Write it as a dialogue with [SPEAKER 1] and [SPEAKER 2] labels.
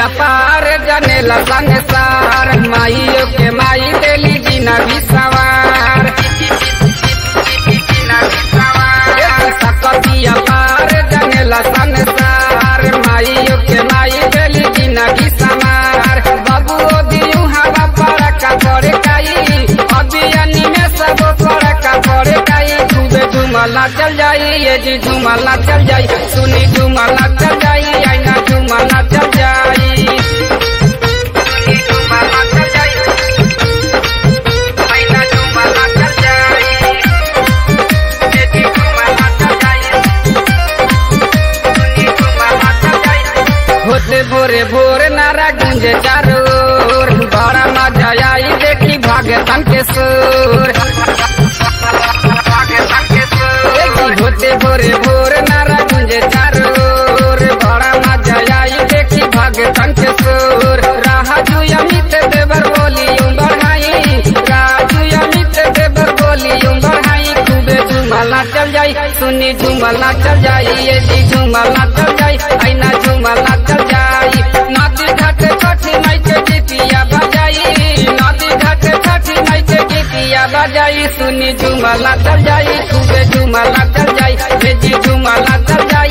[SPEAKER 1] अपार जनेला संसार माइयो के माई देली जीना भी सवार सकती अपार जनेला संसार माइयो के माई देली जीना भी समार बबुओ दियू हवा पर का पड़े काई अभियानी में सब पर का पड़े काई खूबे झुमला चल जाई ये जी झुमला चल जाई सुनी झुमला चल जाई आईना झुमला चल जाई सुनी झुमला चल जाई आईना झुमला चल जाई ये जी झुमला चल जाई सुनी झुमला चल जाई होते भोरे भोर नारा गुंजे चारोर बड़ा मजा आई देखी भागतन के सुर देखी होते भोरे भोर नारा गुंजे चारोर बड़ा मजा आई देखी भागतन के सुर राजू अमित देवर बोली बढ़ाई राजू अमित देवर बोली बढ़ाई खूबे झुमला चल जाई सुनी झुमला चल जाई ये जी झुमला चल जाई आईना झुमला चल जाई नदी घाट छठी माई के गीतिया बजाई नदी घाट छठी माई के गीतिया बजाई सुनी झुमला चल जाई खूबे झुमला चल जाई ये जी झुमला चल जाई